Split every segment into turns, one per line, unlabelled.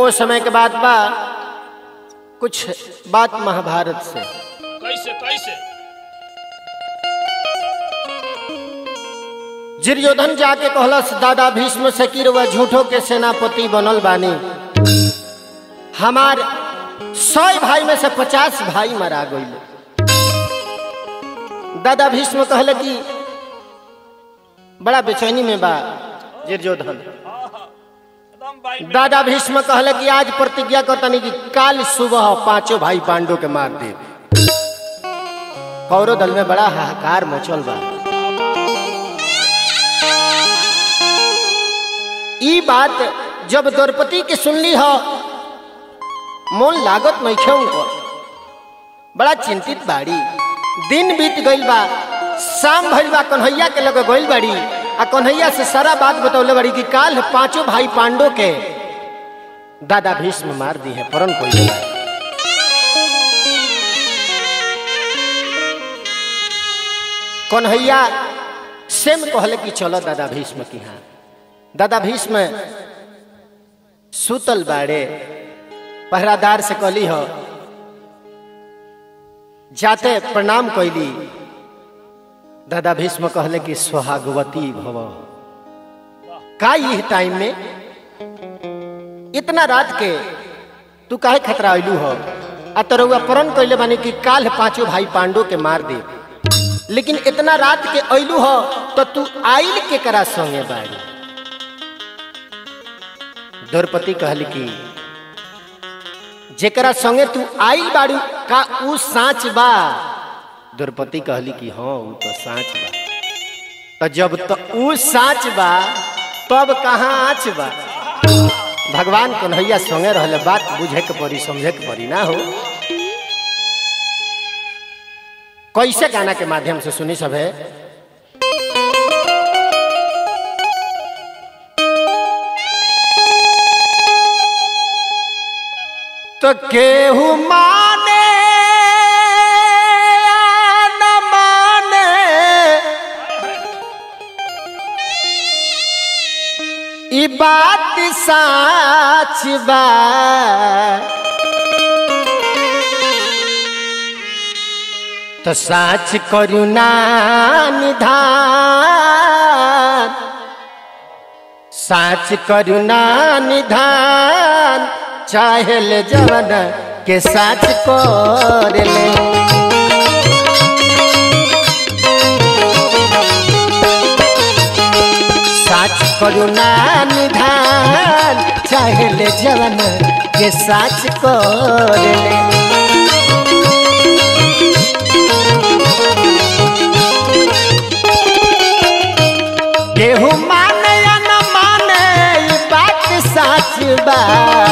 वो समय के बाद बा कुछ बात महाभारत से
कैसे कैसे
दुर्योधन जाके कहलस दादा भीष्म से कि रउआ झूठो के सेनापति बनल बानी हमार सौ भाई में से पचास भाई मरा गई दादा भीष्म कहले कि बड़ा बेचैनी में बा दुर्योधन
एकदम भाई
दादा भीष्म कहले कि आज प्रतिज्ञा करतनी कि काल सुबह पांचों भाई पांडव के मार दे कौरव दल में बड़ा हाहाकार मचल बा ई बात जब द्रौपदी के सुनली हो मोन लागत नहीं उनको बड़ा चिंतित बाड़ी दिन बीत गइल बा शाम भइल बा कन्हैया के लगे गइल बाड़ी आ कन्हैया से सारा बात बतौले बाड़ी कि काल पांचों भाई पांडव के दादा भीष्म मार दी है परन कोई कन्हैया सेम कहले कि चलो दादा भीष्म की हाँ दादा भीष्म सुतल बाड़े पहरादार से कहली हो जाते प्रणाम कैली दादा भीष्म कहले कि सुहागवती भव का ये टाइम में इतना रात के तू काहे खतरा अइलू हो आ तरुआ प्रण कैले बानी कि काल पांचों भाई पांडव के मार दे लेकिन इतना रात के अइलू हो तो तू आइल के करा संगे बाड़ी द्रौपदी कहली कि जेकरा संगे तू आइल बाड़ू का ऊ साँच बा द्रौपदी कहली कि हाँ ऊ तो साँच बा तो जब तो ऊ साँच बा तब कहाँ आँच बा भगवान कन्हैया संगे रहले बात बुझे के पड़ी समझे के पड़ी ना हो कैसे गाना के माध्यम से सुनी सब है तो केहू माने या न माने ई बात साच बा तो साच करुणा निधान साच करुणा निधान चाहे ले जवन के साच कर ले साच करुणा निधान चाहे ले जवन के साच कर ले केहू माने या न माने ई बात साच बा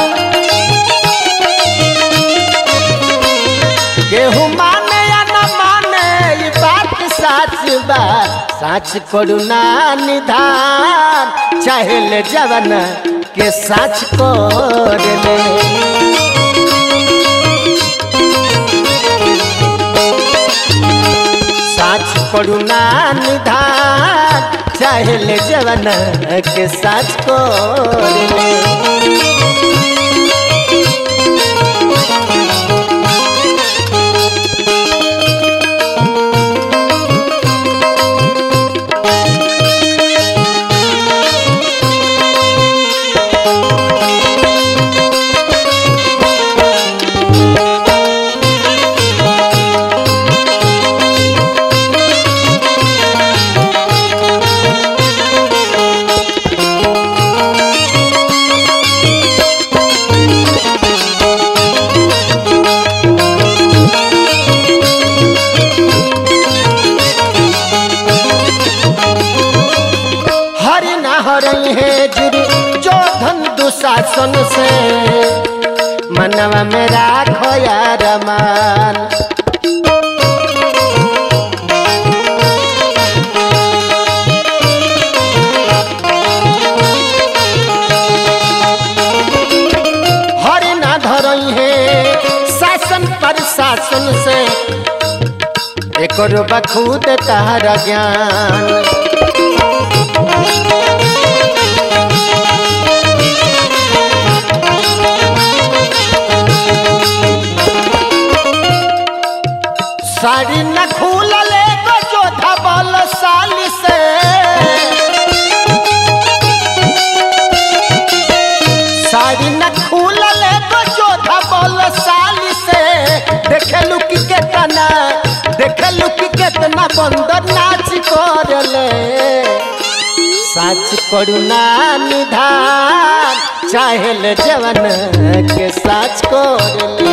केहू माने या न माने ई बात साच बा साच करुणा निधान चाहे ले जवन के साच कर ले साच करुणा निधान चाहे ले जवन के साच कर ले हरि न हरई है जुरी जो धन दुशासन से मनवा में राखो यार मान हरि न धरई है शासन पर शासन से एक बखूद तार ज्ञान बंद नाच करले साच करुणा निधान चाहेल जवन के साच करले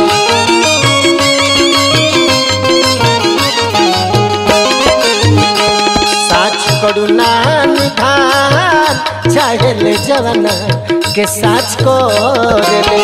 साच करुणा निधान चाहेल जवन के साच करले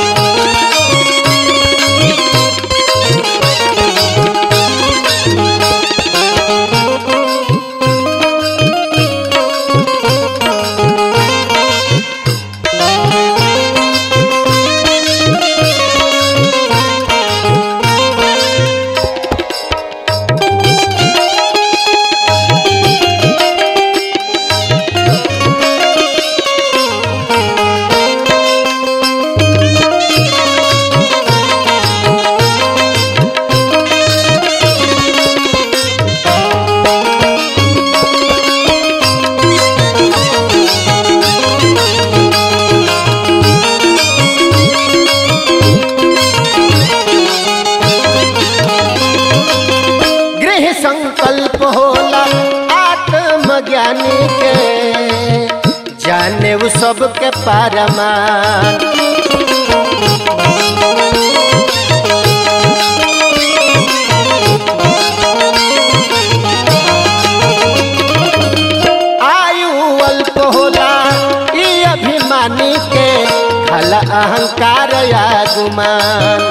गृह संकल्प होला आत्मज्ञानी के जाने वो सबके पारमान आयु अल्प होला ई अभिमानी के खला अहंकार या गुमान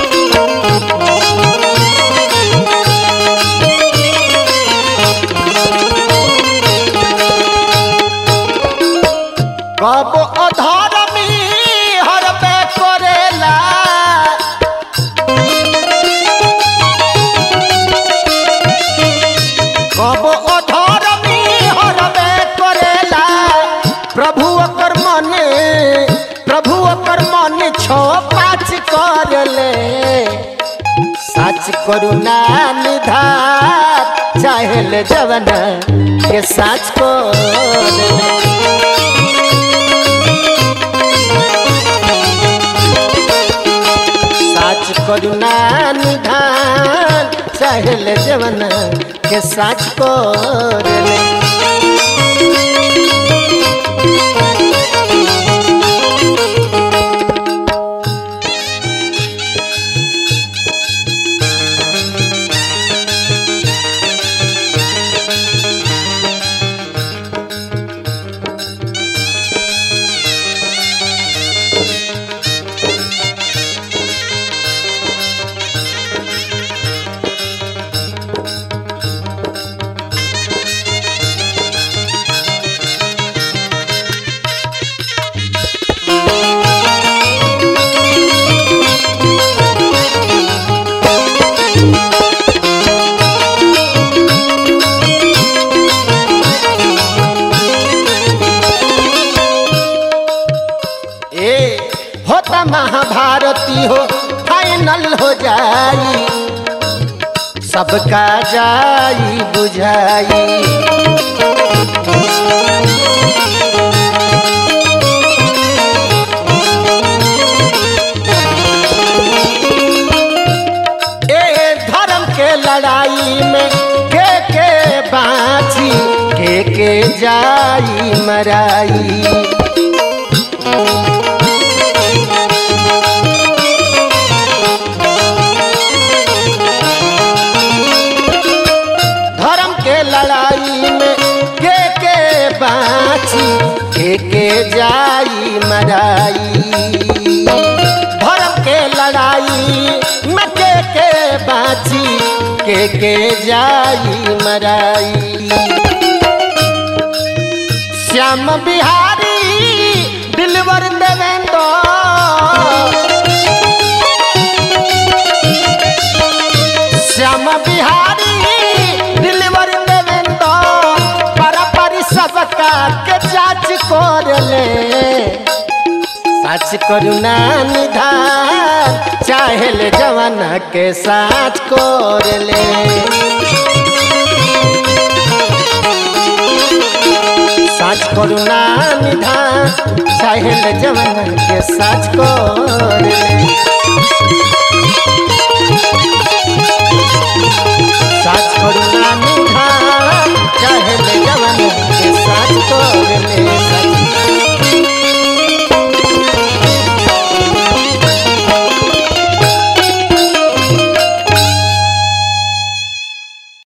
कब अधर्मी हरबे करेला कब अधर्मी हरबे करेला प्रभु ओकर मने प्रभु ओकर मन छो पाँच करले सच करुणा निधार चाहेल जवन के सच करले साच करुणा निधान चाहेल जवन के साच करले ए होता महाभारती हो फाइनल हो जाई सबका जाई बुझाई ए धर्म के लड़ाई में के के बाची के के जाई मराई धर्म के लड़ाई में के के बाची के के जाई मराई धर्म के लड़ाई में के के बाची के के जाई मराई श्याम बिहारी दिलवर देवेंद्र श्याम बिहारी दिलवर देवेंद्र परपरी सबका के जांच करले सच करुणा निधान चाहेल जवाना के साथ करले साच करुणा निधान चाहेल जवाना के साथ करले साच करुणा निधान जय हिंद